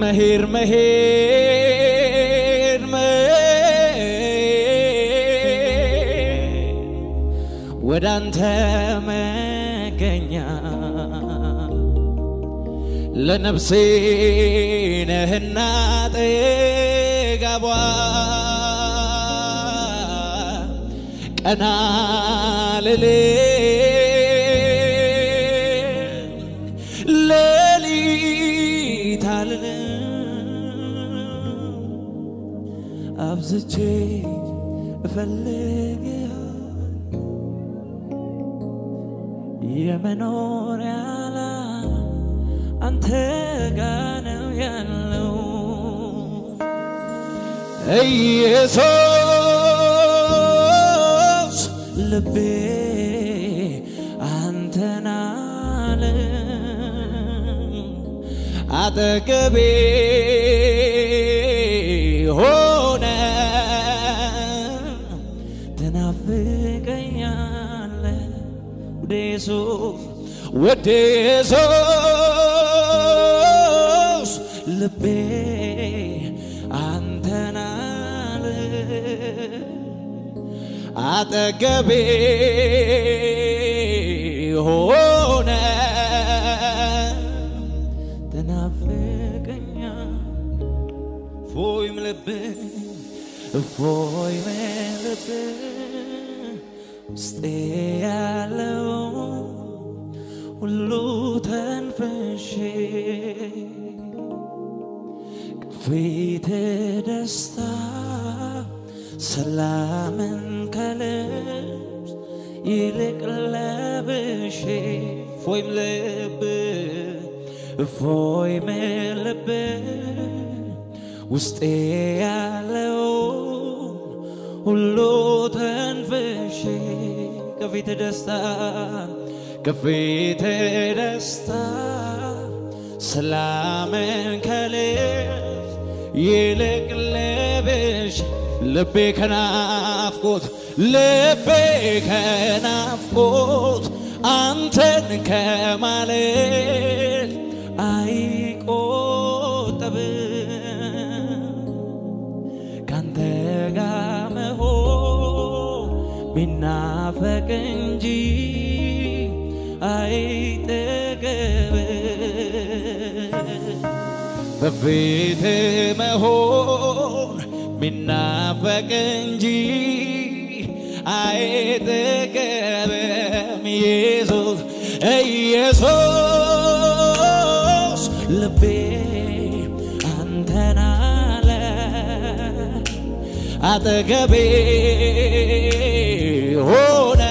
መሄድ መሄድ መሄድ ወደ አንተ መገኛ ለነፍሴ ነህና ጥጋቧ ቀና ልልም ሌሊት አልልም አብዝቼ እፈልግ የመኖሪያ ዓላማ አንተ ጋ ነው ያለው ኢየሱስ ልቤ አንተን አለ አጠገቤ ሆነ ትናፍቀኛለ ወደ ኢየሱስ ወደ ኢየሱስ ልቤ አንተን አለ አጠገቤ ሆነ ትናፍቀኛ ፎይም ልብ ፎይም ልብ ውስጤ ያለው ሁሉ ተንፈሼ ፊት ደስታ ሰላምን ከልብስ ይልቅ ለብሼ ፎይም ልብ ፎይም ልብ ውስጤ ያለው ሁሉ ተንፍሼ ከፊት ደስታ ከፊት ደስታ ሰላምን ከልብስ ይልቅ ለብሼ ልቤ ከናፍቆት ልቤ ከናፍቆት አንተን ከማለት አይቆጠብም ካንተ ጋር መሆን ሚናፈቅ እንጂ አይጠገብም በፊት መሆን ሚናፈቅ እንጂ አይጠገብም ኢየሱስ ኢየሱስ ልቤ አንተን አለ አጠገቤ ሆነ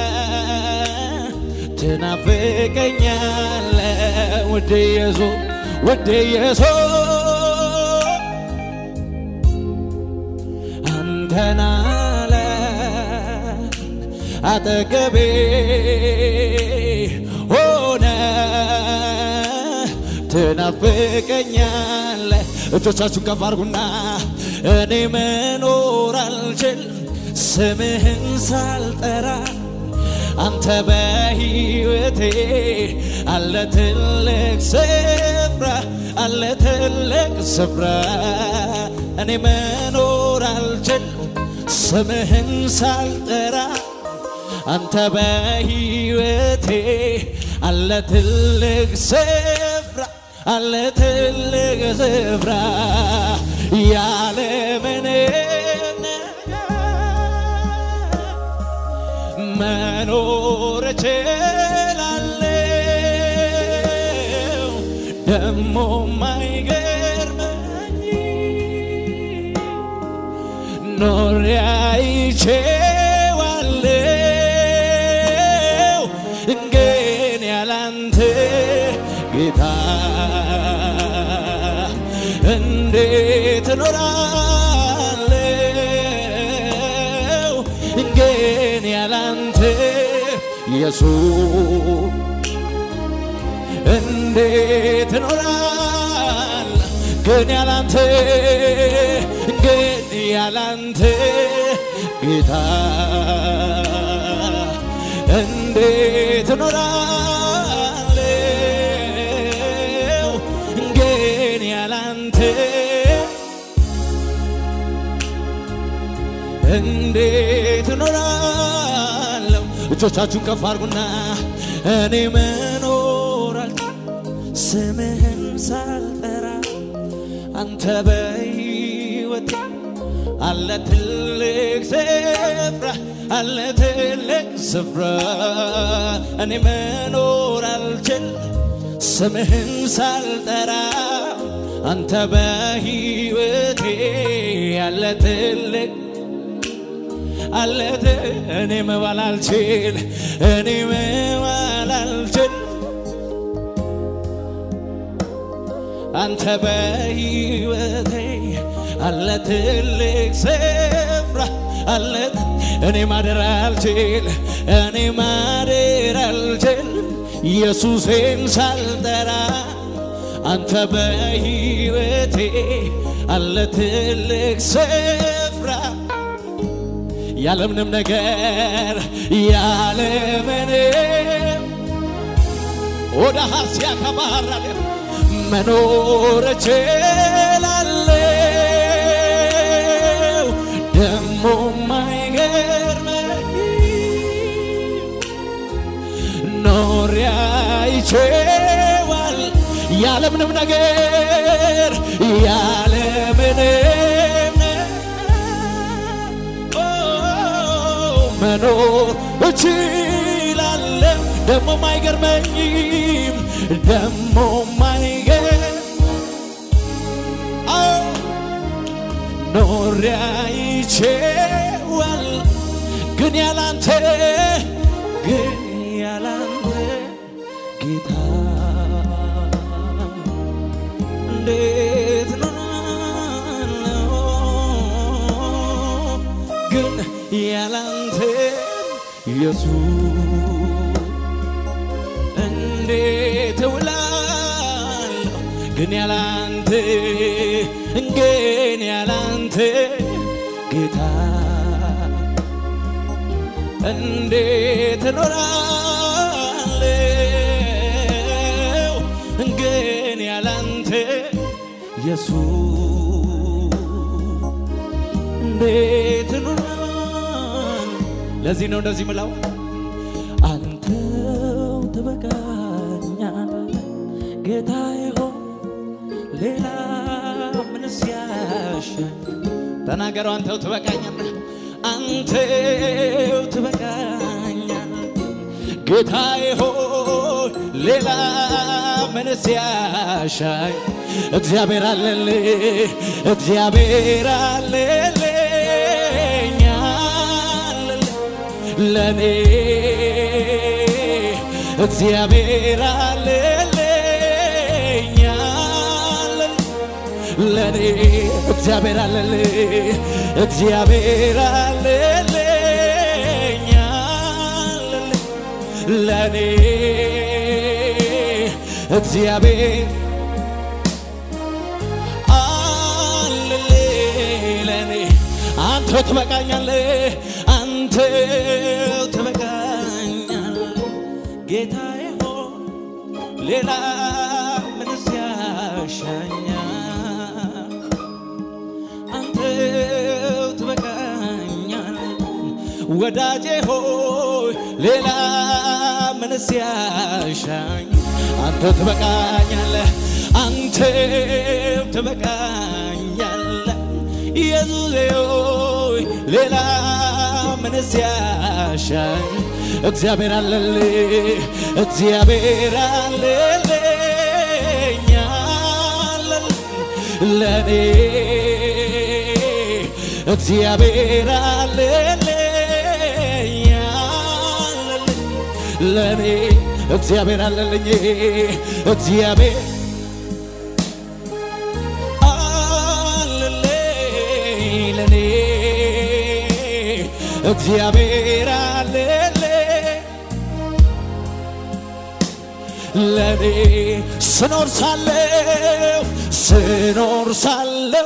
ትናፍቀኛለ ወደ ኢየሱስ ወደ ኢየሱስ አንተን አለ አጠገቤ ሆነ ትናፍቀኛለ እጆቻችሁን ከፍ አድርጉና እኔ መኖር አልችል ስምህን ሳልጠራ አንተ በሕይወቴ አለ ትልቅ ስፍራ አለ ትልቅ ስፍራ እኔ መኖር አልችል ስምህን ሳልጠራ አንተ በሕይወቴ አለ ትልቅ ስፍራ አለ ትልቅ ስፍራ ያለምንም መኖር እችላለሁ ደሞ ማይገርመኝ ኖሬ አይቼዋለሁ ግን ያላንተ ጌታ እንዴት እኖራለሁ ግን ያላንተ ኢየሱስ እንዴት እኖራል ግን ያላንተ ግን ያላንተ ጌታ እንዴት እኖራለሁ ግን ያላንተ እንዴት እኖራለሁ? እጆቻችሁን ከፍ አድርጉና እኔ መኖራል ስምህን ሳልጠራ አንተ በሕይወቴ አለ ትልቅ ስፍራ አለ ትልቅ ስፍራ እኔ መኖር አልችል ስምህን ሳልጠራ አንተ በሕይወቴ አለ ትልቅ አለት እኔ መባል አልችል እኔ መባል አልችል አንተ በሕይወቴ አለ ትልቅ ስፍራ አለት እኔ ማደር አልችል እኔ ማደር አልችል ኢየሱሴን ሳልጠራ አንተ በሕይወቴ አለ ትልቅ ስፍራ ያለምንም ነገር ያለምንም ወደ ሀስያ ከባህራለ መኖር እችላለሁ ደሞ ማይገርመኝ ኖሪያ ይቼዋል ያለምንም ነገር ያለምንም ኦ መኖር እችላለሁ ደሞ ማይገርመኝም ደሞ ማይገር አዎ ኖሪያ ይቼዋል ግን ያላንተ ግን ያላንተ ጌታ እንዴት ነው ግን ያላንተ ኢየሱስ እንዴት እውላለሁ ግን ያላንተ ግን ያላንተ ጌታ እንዴት እኖራለሁ ግን ያላንተ ኢየሱስ እንዴት እኖራለሁ ለዚህ ነው እንደዚህ ምለው አንተው ትበቃኛል ጌታዬ ሆይ ሌላ ምንስ ያሻኝ ተናገረው አንተው ትበቃኛል አንተው ትበቃኛል ጌታዬ ሆይ ሌላ ምንስ ያሻኝ እግዚአብሔር አለልህ እግዚአብሔር አለልኝ አለልህ ለኔ እግዚአብሔር አለልኝ አለልህ ለኔ እግዚአብሔር አለልህ እግዚአብሔር አለልኝ አለልህ ለኔ እግዚአብሔር አለልህ ለኔ አንተው ትበቃኛለህ አንተው ትበቃኛለህ ጌታዬ ሆይ ሌላ ምንስ ያሻኛል አንተው ትበቃኛለህ ወዳጄ ሆይ ሌላ ምንስ ያሻኝ አንተው ትበቃኛለህ አንተው ትበቃኛለህ ኢየሱሴ ሆይ ሌላ ምንስ ያሻኝ እግዚአብሔር አለልህ እግዚአብሔር አለልኝ አለልህ ለኔ እግዚአብሔር አለልኝ አለልኝ ለኔ እግዚአብሔር አለልኝ እግዚአብሔር አለልኝ ለኔ እግዚአብሔር አለልኝ ለኔ ስኖር ሳለሁ ስኖር ሳለሁ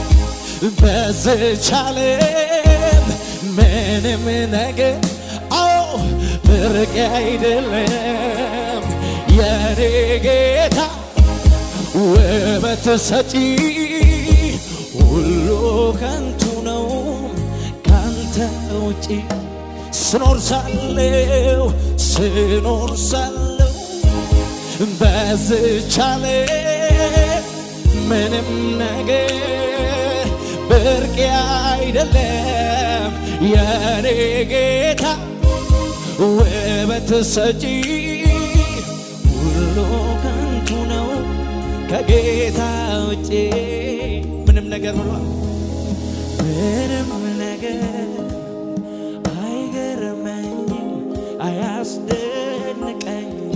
በዝች ዓለም ምንም ነገር አዎ ብርቅ አይደለም የኔ ጌታ ውበት ሰጪ ሁሉ ከንቱ ነው ካን ካንተ ውጪ ስኖር ሳለው ስኖር ሳለው በዝቻለ ምንም ነገር ብርቅ አይደለም የኔ ጌታ ውበት ሰጪ ሁሉ ከንቱ ነው ከጌታ ውጪ ምንም ነገር ብሏል ምንም ነገር አይገርመኝም አያስደንቀኝም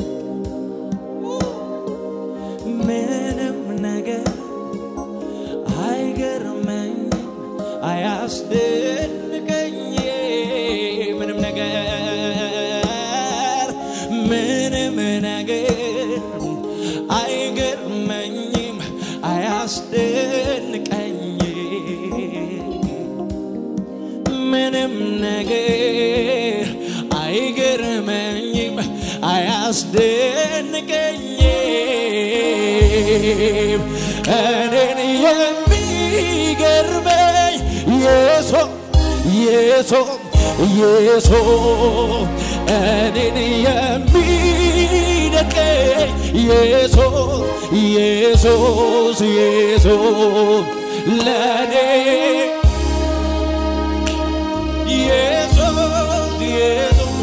ምንም ነገር አይገርመኝም አያስደንቀኝ ምንም ነገር ምንም ነገር አይገርመኝም አያስደንቀኝ ምንም ነገር አይገርመኝም አያስደንቀኝም እኔን የሚገርመኝ የሶ የሶ የሶ እኔን የሚደንቀኝ የሶ ኢየሱስ ኢየሱስ ለኔ ኢየሱስ ኢየሱስ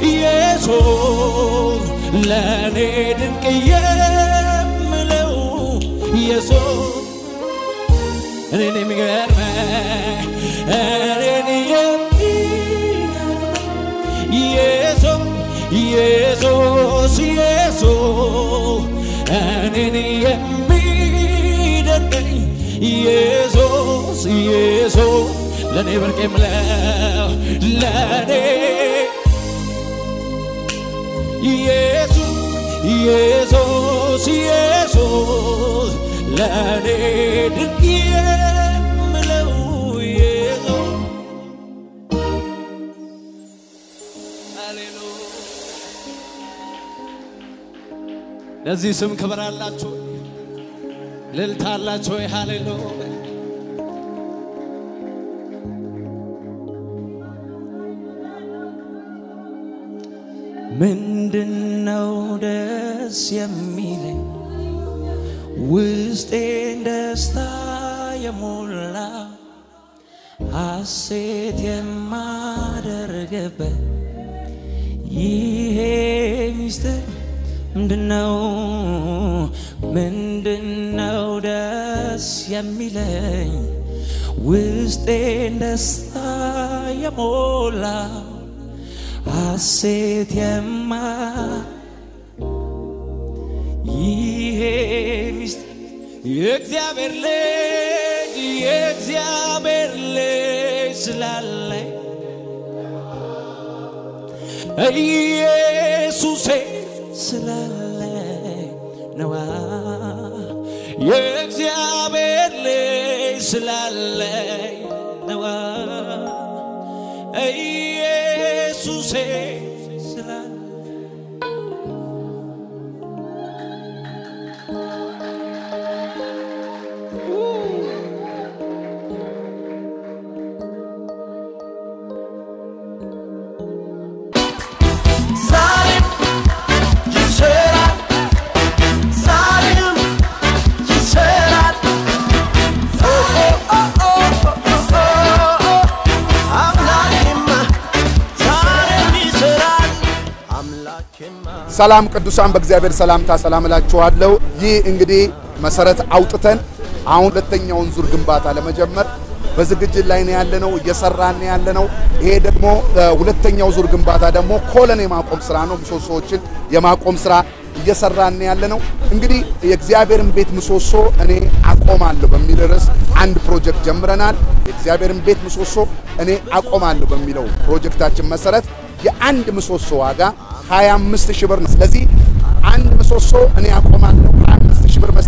ኢየሱስ ለኔ ድንቅ የምለው ኢየሱስ እኔን የሚገርመኝ እኔን የሚገርመኝ ኢየሱስ ኢየሱስ ኢየሱስ እኔን የሚደንቀኝ ኢየሱስ ኢየሱስ ለእኔ ብርቅ የምለው ለእኔ ኢየሱስ ኢየሱስ ኢየሱስ ለእኔ ድንቅ የምለው ኢየሱስ ሃሌሉያ ለዚህ ስም ክብር አላችሁ ልልታ አላችሁ ወይ ሃሌሉያ ምንድነው ደስ የሚለኝ ውስጤን ደስታ የሞላ ሐሴት የማደርግበት ይሄ ሚስጥር ምንድነው? ምንድነው ደስ የሚለኝ ውስጤን ደስታ የሞላ ሐሴት የማ ይሄ ሚስጥር የእግዚአብሔር ልጅ የእግዚአብሔር ልጅ ስላለኝ ኢየሱሴ ስላለኝ ነዋ የእግዚአብሔር ልጅ ስላለኝ ነዋ ኢየሱሴ ስላለኝ ዛሬም ይሰራል፣ ዛሬም ይሰራል። ኦ ኦ ኦ ኦ ኦ አምላኬማ ዛሬም ይሰራል፣ አምላኬማ ሰላም ቅዱሳን በእግዚአብሔር ሰላምታ ሰላም እላችኋለሁ። ይህ እንግዲህ መሰረት አውጥተን አሁን ሁለተኛውን ዙር ግንባታ ለመጀመር በዝግጅት ላይ ነው ያለነው፣ እየሰራን ነው ያለነው። ይሄ ደግሞ እ፣ ሁለተኛው ዙር ግንባታ ደግሞ ኮለን የማቆም ስራ ነው። ምሰሶዎችን የማቆም ስራ እየሰራን ነው ያለነው። እንግዲህ የእግዚአብሔርን ቤት ምሰሶ እኔ አቆማለሁ በሚል ርዕስ አንድ ፕሮጀክት ጀምረናል። የእግዚአብሔርን ቤት ምሰሶ እኔ አቆማለሁ በሚለው ፕሮጀክታችን መሰረት የአንድ ምሰሶ ዋጋ 25 ሺህ ብር ነው። ስለዚህ አንድ ምሰሶ እኔ አቆማለሁ 25 ሺህ ብር መስጠት ፈልጋለሁ።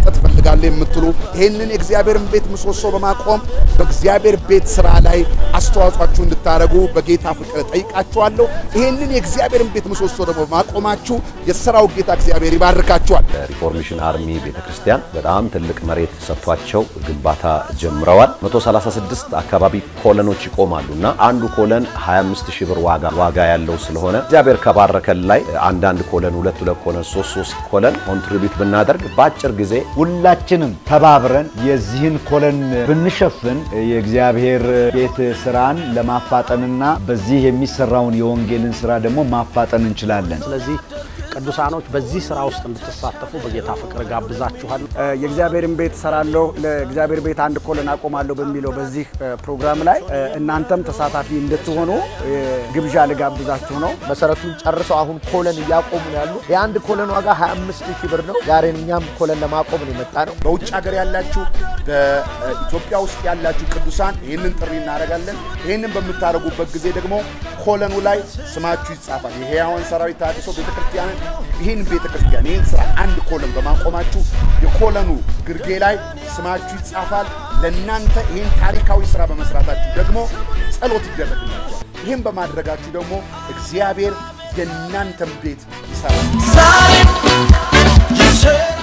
እንፈልጋለን የምትሉ ይህንን የእግዚአብሔርን ቤት ምሰሶ በማቆም በእግዚአብሔር ቤት ስራ ላይ አስተዋጽኦአችሁ እንድታደርጉ በጌታ ፍቅር ጠይቃችኋለሁ። ይህንን የእግዚአብሔርን ቤት ምሰሶ ደግሞ በማቆማችሁ የሥራው ጌታ እግዚአብሔር ይባርካችኋል። ሪፎርሜሽን አርሚ ቤተክርስቲያን በጣም ትልቅ መሬት ሰጥቷቸው ግንባታ ጀምረዋል። 136 አካባቢ ኮለኖች ይቆማሉ እና አንዱ ኮለን 25 ሺህ ብር ዋጋ ዋጋ ያለው ስለሆነ እግዚአብሔር ከባረከን ላይ አንዳንድ ኮለን ሁለት ሁለት ኮለን ሶስት ሶስት ኮለን ኮንትሪቢዩት ብናደርግ በአጭር ጊዜ ሁላችንም ተባብረን የዚህን ኮለን ብንሸፍን የእግዚአብሔር ቤት ስራን ለማፋጠንና በዚህ የሚሰራውን የወንጌልን ስራ ደግሞ ማፋጠን እንችላለን። ስለዚህ ቅዱሳኖች በዚህ ስራ ውስጥ እንድትሳተፉ በጌታ ፍቅር ጋብዛችኋለሁ። የእግዚአብሔርን ቤት ሰራለሁ ለእግዚአብሔር ቤት አንድ ኮለን አቆማለሁ በሚለው በዚህ ፕሮግራም ላይ እናንተም ተሳታፊ እንድትሆኑ ግብዣ ልጋብዛችሁ ነው። መሰረቱን ጨርሰው አሁን ኮለን እያቆሙ ነው ያሉ። የአንድ ኮለን ዋጋ 25 ሺህ ብር ነው። ዛሬ እኛም ኮለን ለማቆም ነው የመጣ ነው። በውጭ ሀገር ያላችሁ በኢትዮጵያ ውስጥ ያላችሁ ቅዱሳን ይህንን ጥሪ እናደርጋለን። ይህንን በምታደርጉበት ጊዜ ደግሞ ኮለኑ ላይ ስማችሁ ይጻፋል። የሕያዋን ሰራዊት ተሐድሶ ቤተክርስቲያንን ይህን ቤተክርስቲያን ይህን ስራ አንድ ኮለን በማቆማችሁ የኮለኑ ግርጌ ላይ ስማችሁ ይጻፋል። ለእናንተ ይህን ታሪካዊ ስራ በመስራታችሁ ደግሞ ጸሎት ይደረግላችኋል። ይህን በማድረጋችሁ ደግሞ እግዚአብሔር የእናንተን ቤት ይሰራል። ዛሬም ይሰራል